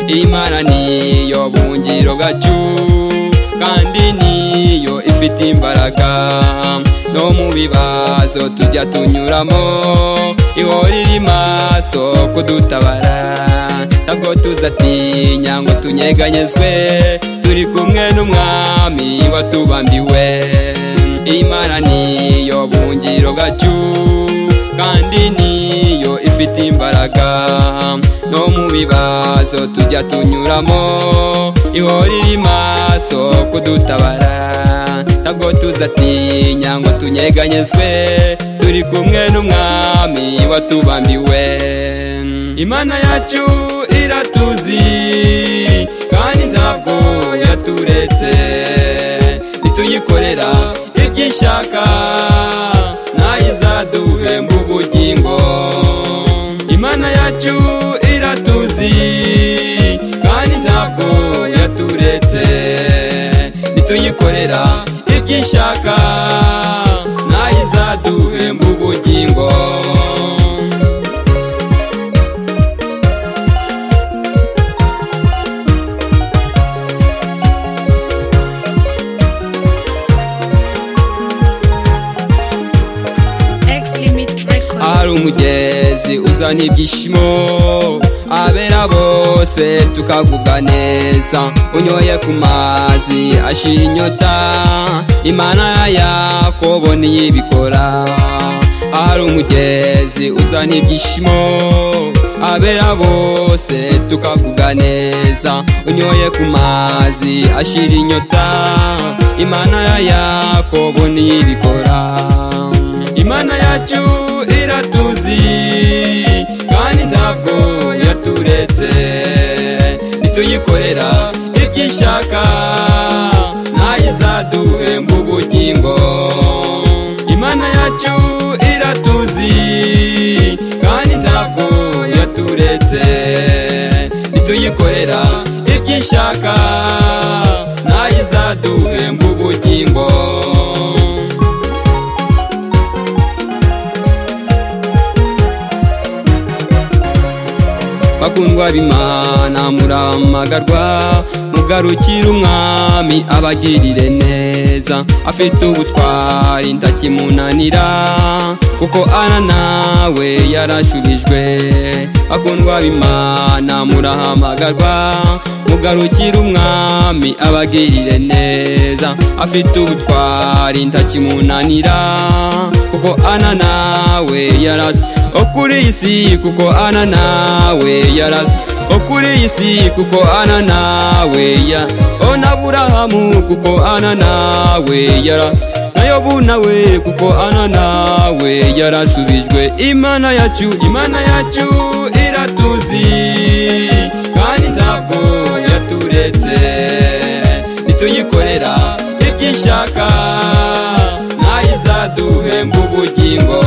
imana niyo bungiro bwacu kandi niyo ifite imbaraga no mu bibazo tujya tunyuramo ihora iri maso kudutabara ntabwo tuzatinya ngo tunyeganyezwe turi kumwe n'umwami watubambiwe imana niyo bungiro bwacu kandi niyo ifite imbaraga no mu bibazo tujya tunyuramo ihora iri maso kudutabara ntabwo tuzatinya ngo tunyeganyezwe turi kumwe n'umwami watubambiwe imana yacu iratuzi kandi ntabwo yaturetse nituyikorera ibyo ishaka nayo izaduhemba ubugingo imana yacu iratuzi kandi ntabwo yaturetse nituyikorera ibyo ishaka nayo izaduhemba ubugingo X Limit Records. ari umugezi uzana ibyishimo abera bose tukagubwa neza unyoye ku mazi ashira inyota imana yakobo niyo ibikora ari umugezi uzana ibyishimo abera bose tukagubwa neza unyoye ku mazi ashira inyota imana ya yakobo niyo ibikora imana yacu iratuzi kandi ntabwo yaturetse nituyikorera ibyo ishaka nayo izaduhemba ubugingo imana yacu iratuzi kandi ntabwo yaturetse nituyikorera ibyo ishaka nayo izaduhemba ubugingo bakundwa b'imana muramagarwa mugarukira umwami abagirire neza afite ubutwari ndakimunanira kuko ana nawe yarashubijwe bakundwa b'imana murahamagarwa mugarukira umwami abagirire neza afite ubutwari ndakimunanira kuko ana nawe yarashubijwe okuri iyi si kuko ana nawe yaraze okuri iyi si kuko ana nawe ya ona aburahamu kuko ana nawe yara nayobu nawe kuko ana nawe yarasubijwe imana yacu imana yacu iratuzi kandi ntabwo yaturetse nituyikorera ibyo ishaka nayo izaduhemba ubugingo